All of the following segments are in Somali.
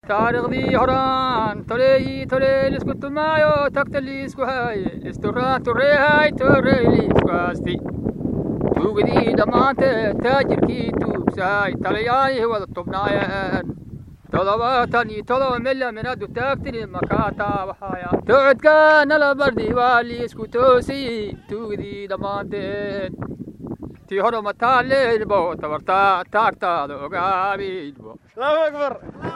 taariikhdii horaan toleeyi toleel isku tumaayo tagta liisku haaye isturaan tureehay torey liisku haasti tuugadii dhammaanteed taajirkii tuugsaay talayaayih wada tubnaayeen todobaatan iyo todoba mila minadu taagtini makaataa waxaaya tocodka nala bardi waa liisku toosiy tuugadii dhammaanteed tii hore mataalleydbo tabartaa taagtaada ogaabiydbo allahu akbar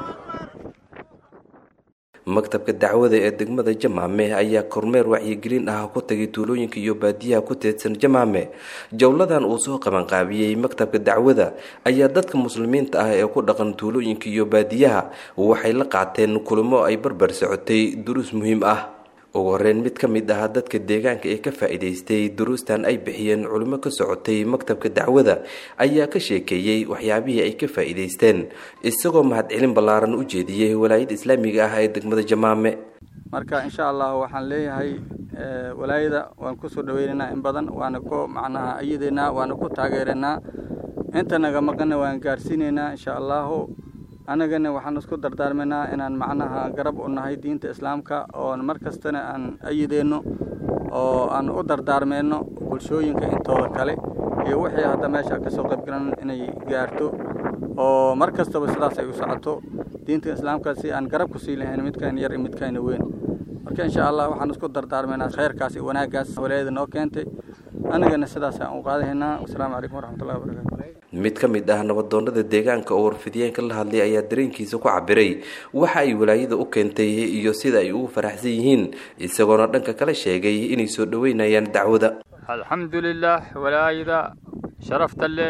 maktabka dacwada ee degmada jamaame ayaa kormeer wacyigelin ah ku tagay tuulooyinka iyo baadiyaha ku teedsan jamaame jowladan uu soo qabanqaabiyey maktabka dacwada ayaa dadka muslimiinta ah ee ku dhaqan tuulooyinka iyo baadiyaha waxay la qaateen kulamo ay barbar socotay duruus muhiim ah ugu horeyn mid ka mid ah dadka deegaanka ee ka faa'iidaystay duruustan ay bixiyeen culimo ka socotay maktabka dacwada ayaa ka sheekeeyey waxyaabihii ay ka faa'iidaysteen isagoo mahadcelin ballaaran u jeediyey walaayada islaamiga ah ee degmada jamaame marka insha allah waxaan leeyahay walaayada waan kusoo dhaweynaynaa in badan waana ku macnaha ayadeynaa waana ku taageeraynaa inta naga maqana waan gaarsiinaynaa insha allahu annagana waxaan isku dardaarmaynaa inaan macnaha garab u nahay diinta islaamka oon mar kastana aan ayideenno oo aan u dardaarmeyno bulshooyinka intooda kale iyo wixii hadda meesha kasoo qaybgalan inay gaarto oo mar kastaba sidaas ay u socoto diinta islaamka si aan garab ku sii lahayn midkayna yar iyo midkayna weyn marka insha allah waxaan isku dardaarmaynaa khayrkaas iyo wanaaggaas walaayada noo keentay annagana sidaas aan u qaadahaynaa wasalaamu calaykum waraxmatullahi wabarakatu mid ka mid ah nabadoonada deegaanka oo warfidiyeenka la hadlay ayaa dareenkiisa ku cabiray waxa ay walaayada u keentay iyo sida ay ugu faraxsan yihiin isagoona dhanka kale sheegay inay soo dhoweynayaan dacwada alxamdulilah walaayada sharafta le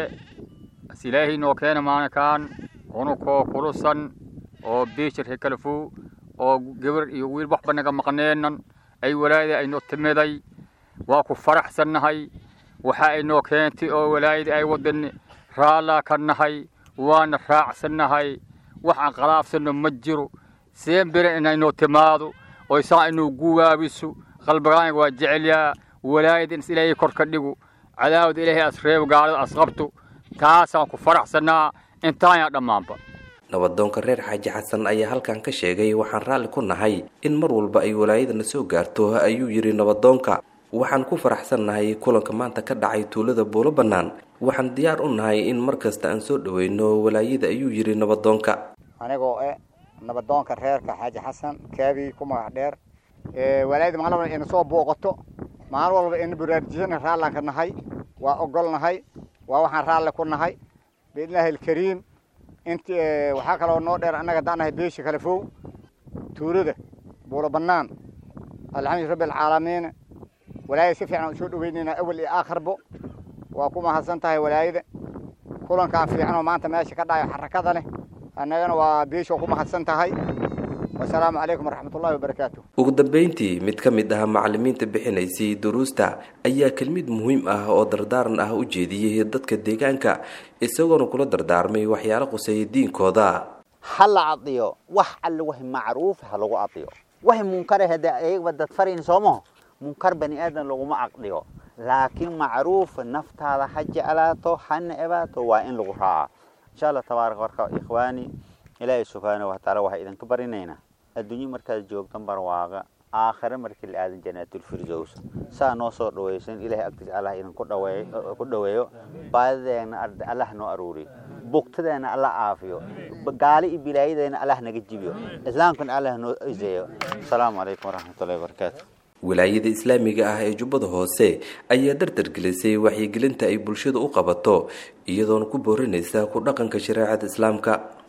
as ilaahay noo keena maalinkaan unukoo kulusan oo biishirka kalafu oo gabar iyo wiil waxba naga maqneenan ay walaayada aynoo timiday waa ku faraxsannahay waxa ay noo keentay oo walaayada ay wadan raallaa ka nahay waana raacsannahay wax aan khalaafsanno ma jiro seen bere inaynoo timaado oo isaa inuu guwaabiso qalbigaaniga waa jecelyaa walaayada ins ilaahay kor ka dhigo cadaawada ilaahay asreebo gaalada asqabto taasaan ku faraxsannaa intaanyaa dhammaanba nabadoonka reer xaaji xasan ayaa halkan ka sheegay waxaan raalli ku nahay in mar walba ay walaayadana soo gaarto ayuu yidhi nabadoonka waxaan ku faraxsannahay kulanka maanta ka dhacay tuulada buulo bannaan waxaan diyaar u nahay in mar kasta aan soo dhoweyno walaayada ayuu yidhi nabadoonka anigoo eh nabadoonka reerka xaaji xasan kaabi ku magac dheer walaayada maalin walba ina soo booqato maalin walba ina baraarujisana raallaan ka nahay waa ogol nahay waa waxaan raalli ku nahay biidnillaahi alkariim int waxaa kaloo noo dheer annaga haddaan nahay beesha kale fow tuulada buulo bannaan alxamdu rabbi alcaalamiin walaayada si fiican aan soo dhaweynaynaa awal iyo aakhirbo waa ku mahadsan tahay walaayada kulankaan fiican oo maanta meesha ka dhayo xarakada leh annagana waa beesha ku mahadsan tahay wasalaamu calaykum waraxmatullahi wabarakaatu ugu dambeyntii mid ka mid ah macalimiinta bixinaysay duruusta ayaa kelmid muhiim ah oo dardaaran ah u jeediyey dadka deegaanka isagoona kula dardaarmay waxyaalo quseeya diinkooda ha la adiyo wax alle wahi macruuf ha lagu adiyo wahi munkare hade ayagaba dad farayn soomaho munkar bani aadan laguma aqdhiyo laakiin macruuf naftaada ha jeclaato hana ebaato waa in lagu raaca insha allah tabaaraka warka ikhwaani ilaahay subxaanahu watacaala waxaa idinka barinaynaa adduunyo markaad joogtan barwaaqa aakhire markii la aadan janaatulfirdows saa noo soo dhawaysan ilahay agtiis allah idinku dhaweeyo ku dhaweeyo baadideena allah noo aruuriyo bugtadeena allah caafiyo gaali iyo bilaayadeena allah naga jibiyo islaamkana allah noo iseeyo asalaamu calaykum waraxmatullahi wabarakaatu wilaayada islaamiga ah ee jubbada hoose ayaa dardargelisay waxyigelinta ay bulshada u qabato iyadoona ku boorinaysa ku dhaqanka shareecada islaamka